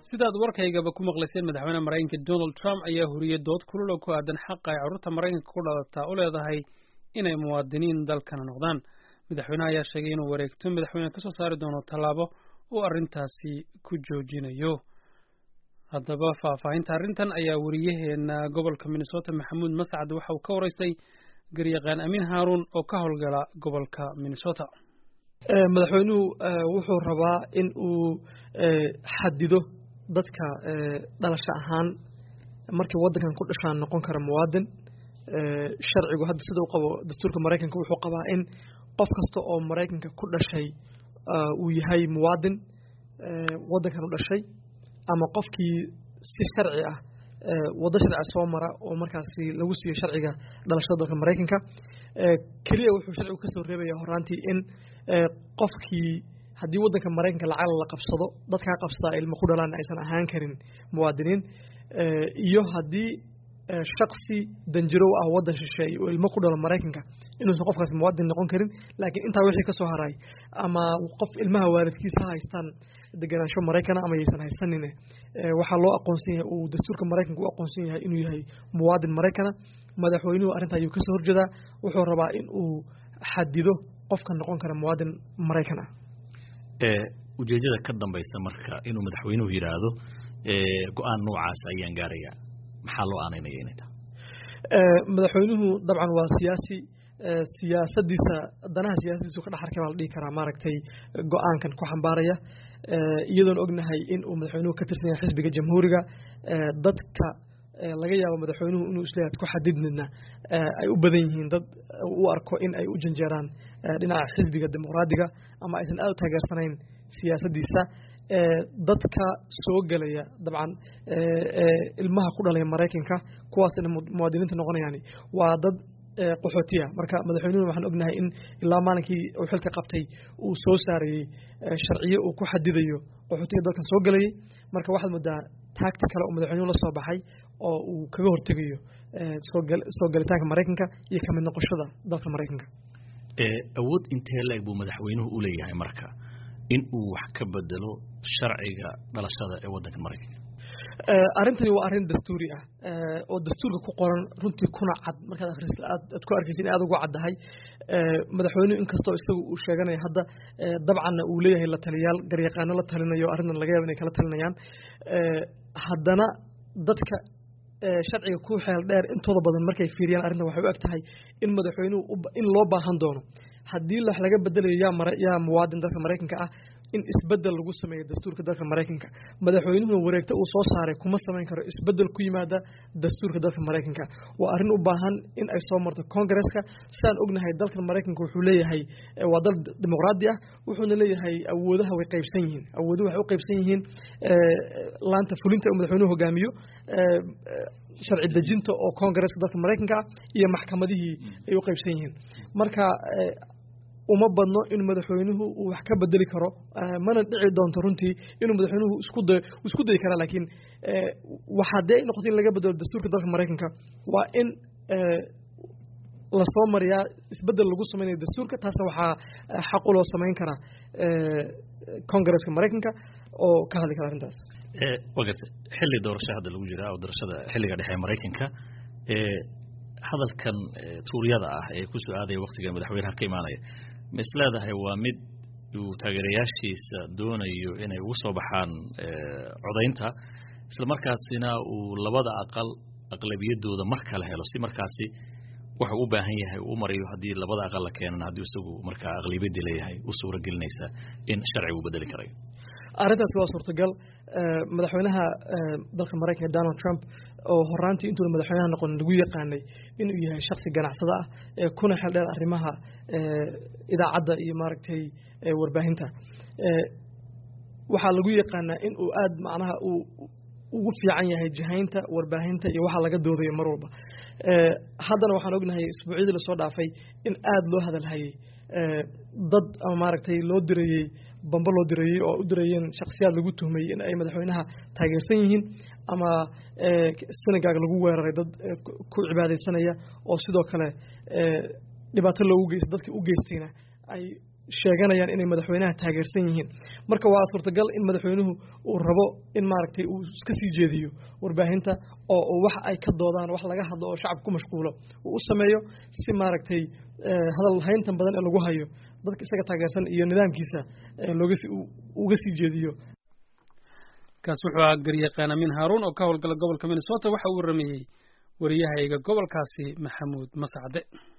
sidaad warkaygaba ku maqlayseen madaxweyne maraykanka donald trump ayaa huriyey dood kulul oo ku aadan xaqa ay carruurta maraykanka ku dhalataa u leedahay inay muwaadiniin dalkana noqdaan madaxweyneha ayaa sheegay inuu wareegto madaxweyne kasoo saari doono tallaabo uu arrintaasi ku joojinayo haddaba faahfaahinta arrintan ayaa wariyaheena gobolka minnesota maxamuud mascad waxa uu ka waraystay garyaqaan amiin haaruun oo ka howlgala gobolka minnesota madaxweynuhu wuxuu rabaa in uu xadido dadka dhalasho ahaan markay waddankan ku dhashaan noqon kara muwaadin sharcigu hadda sida u qabo dastuurka maraykanka wuxuu qabaa in qof kasta oo maraykanka ku dhashay uu yahay muwaadin waddankan u dhashay ama qofkii si sharci ah waddo sharciga soo mara oo markaasi lagu siiyo sharciga dhalashada dalka maraykanka keliya wuxuu sharcigu ka soo reebaya horaantii in qofkii haddii waddanka maraykanka lacag la qabsado dadkaa qabsadaa ilmo ku dhalaan aysan ahaan karin muwaadiniin iyo haddii shaksi danjirow ah waddan shisheeye oo ilmo ku dhalo maraykanka inuusan qofkaas muwaadin noqon karin laakiin intaa wixii ka soo haray ama qof ilmaha waalidkiisa ha haystaan deganaansho maraykana ama yaysan haysanine waxaa loo aqoonsan yahay uu dastuurka maraykanka u aqoonsan yahay inuu yahay muwaadin maraykana madaxweynuhu arrinta ayuu kasoo horjeedaa wuxuu rabaa in uu xadido qofka noqon kara muwaadin maraykan ah ujeedada ka dambaysa marka inuu madaxweynuhu yidhaahdo go-aan noocaas ayaan gaarayaa maxaa loo aanaynaya inay tahay madaxweynuhu dabcan waa siyaasi siyaasadiisa danaha siyaasadiisu ka dhex arkay baa la dhihi karaa maaragtay go-aankan ku xambaaraya iyadoon ognahay in uu madaxweynuhu ka tirsan yahay xisbiga jamhuuriga dadka laga yaabo madaxweynuhu inuu isleeyahay ku xadidnidna ay u badan yihiin dad u arko in ay u janjeeraan dhinaca xisbiga dimuqraadiga ama aysan aad u taageersanayn siyaasaddiisa dadka soo gelaya dabcan ilmaha ku dhalaya maraykanka kuwaasna muwaadiniinta noqonayaan waa dad qaxootiya marka madaxweynuhu waxaan ognahay in ilaa maalinkii uu xilka qabtay uu soo saarayey sharciyo uu ku xadidayo qaxootiga dalkan soo gelayay marka waxaad moodaa taagti kale oo madaxweynuhu la soo baxay oo uu kaga hortegayo soo gelitaanka maraykanka iyo kamid noqoshada dalka maraykanka awood intee la-eg buu madaxweynuhu u leeyahay marka in uu wax ka bedelo sharciga dhalashada ee waddanka maraykanka arrintani waa arrin dastuuri ah oo dastuurka ku qoran runtii kuna cad markaad akhris aad ku arkaysa in aad ugu caddahay madaxweynuhu inkastoo isagu uu sheeganayo hadda dabcanna uu leeyahay la taliyaal garyaqaano la talinayo arrintan laga yaaba inay kala talinayaan haddana dadka sharciga ku xeel dheer intooda badan markay fiiriyaan arrintan waxay u eg tahay in madaxweynuhu in loo baahan doono haddii wax laga bedelayo yaa yaa muwaadin dalka maraykanka ah in isbedel lagu sameeyo dastuurka dalka maraykanka madaxweynuhuna wareegta uu soo saaray kuma samayn karo isbedel ku yimaada dastuurka dalka maraykanka waa arrin u baahan in ay soo marto congaresska sidaan ognahay dalkan maraykanka wuxuu leeyahay waa dal dimuqraadi ah wuxuuna leeyahay awoodaha way qaybsan yihiin awooduhu waxay u qaybsan yihiin laanta fulinta uu madaxweynuhu hogaamiyo sharci dejinta oo congaresska dalka maraykanka ah iyo maxkamadihii ay u qaybsan yihiin marka uma badno in madaxweynuhu uu wax ka bedeli karo mana dhici doonto runtii inuu madaxweynuhu isku day isku dayi karaa laakiin waxaa dee noqoto in laga bedelo dastuurka dalka maraykanka waa in lasoo mariyaa isbedel lagu sameynayo dastuurka taasna waxaa xaq u loo samayn karaa congaresska maraykanka oo ka hadli kara arrintaas wa garta xilli doorasho hadda lagu jiraa oo doorashada xilliga dhexe maraykanka hadalkan tuuryada ah ee ku soo aadaya waktiga madaxweynaha ka imaanaya ma is leedahay waa mid uu taageerayaashiisa doonayo inay ugu soo baxaan codaynta isla markaasina uu labada aqal aqlabiyadooda mar kale helo si markaasi wuxuu u baahan yahay uu marayo haddii labada aqal la keenana haddii isagu markaa aqlabiyadii leeyahay u suura gelinaysa in sharciga uu bedeli karayo arrintaasi waa suurtagal madaxweynaha dalka maraykanka donald trump oo horaantii intuuna madaxweynaha noqon lagu yaqaanay inuu yahay shaksi ganacsada ah ee kuna xel dheer arrimaha idaacadda iyo maaragtay warbaahinta waxaa lagu yaqaanaa in uu aada macnaha uu ugu fiican yahay jihaynta warbaahinta iyo waxaa laga doodayo mar walba haddana waxaan ognahay isbuucyadii lasoo dhaafay in aada loo hadalhayay dad ama maaragtay loo dirayey bambo loo dirayey oo u dirayeen shaksiyaad lagu tuhmayey in ay madaxweynaha taageersan yihiin ama senegaag lagu weeraray dad ku cibaadaysanaya oo sidoo kale dhibaato loogu geysta dadka u geystayna ay sheeganayaan inay madaxweynaha taageersan yihiin marka waa suurtagal in madaxweynuhu uu rabo in maaragtay uu iska sii jeediyo warbaahinta oo wax ay ka doodaan wax laga hadlo oo shacabka ku mashquulo uu u sameeyo si maaragtay hadal hayntan badan ee lagu hayo dadka isaga taageersan iyo nidaamkiisa loogas uga sii jeediyo kaas wuxuu ahaa garyaqaan amin haaruun oo ka howlgala gobolka minnesota waxa uu waramayey wariyahayga gobolkaasi maxamuud mascade